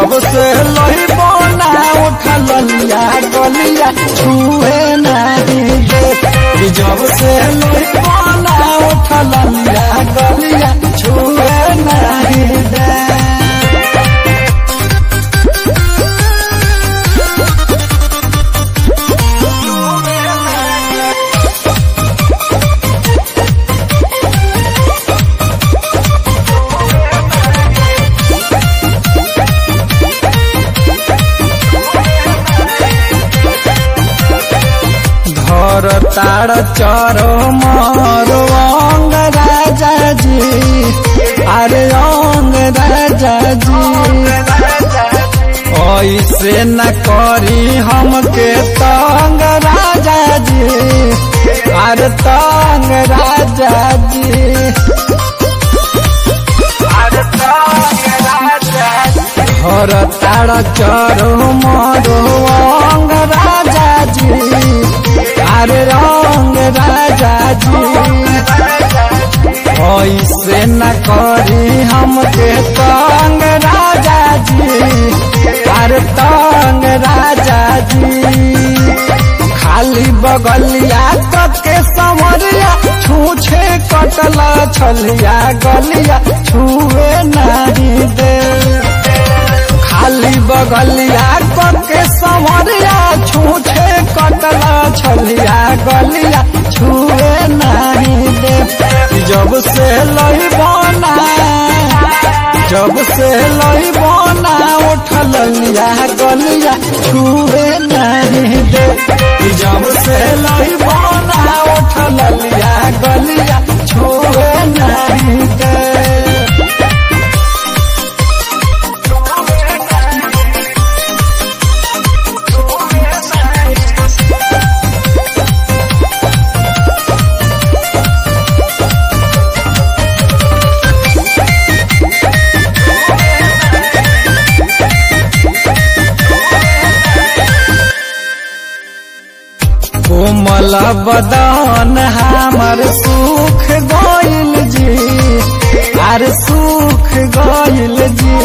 जब से लही बना उठल लिया गलिया छुए नहीं दे कि जब से लही बना उठल लिया गलिया छुए नहीं दे धर तार चरो मरो अंग राजा जी अरे अंग राजा जी ऐसे न करी हमके तंग राजा जी अरे तंग राजा जी अरे तंग राजा धर तार चरो मरो अंग राजा जी अरे रंग राजा जी ऐसे न करी हमके तंग राजा जी अरे तंग राजा जी खाली बगलिया के समरिया छूछे कटल छलिया गलिया छुए नहीं दे खाली बगलिया के समरिया छूछे कटल छलिया गलिया छुए नहीं दे जब से लही बना जब से लही बना उठल लिया गलिया छुए नहीं दे जब से लही बना उठल लिया गलिया छुए नहीं दे कोमल बदन हमर सुख गइल जी अरे सुख गइल जी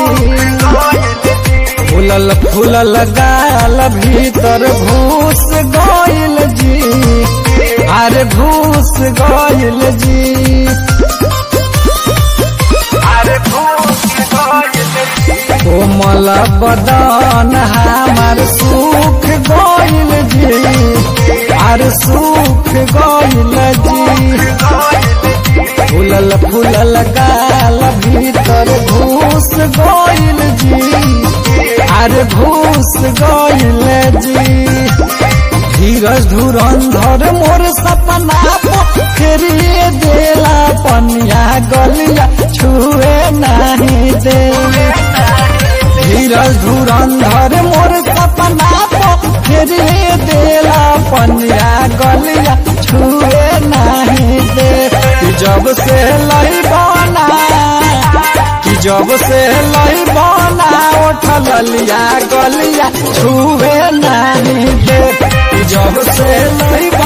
फूलल फूलल गाल भीतर घूस गइल जी अरे घूस गइल जी अरे घूस गइल कोमल बदन हमर सुख गइल जी अरे सुख गइल जी फूलल फूलल गाल भीतर घूस गइल जी अरे घूस गइल जी धीरज धुरंधर मोर सपना फेरिए देला पनिया गलिया छुए नहीं दे धीरज धुरंधर मोर सपना फेरिए देला पनिया गलिया छुए नहीं दे कि जब से लही बना कि जब से लही बना उठल लिया गलिया छुए नहीं दे कि जब से लही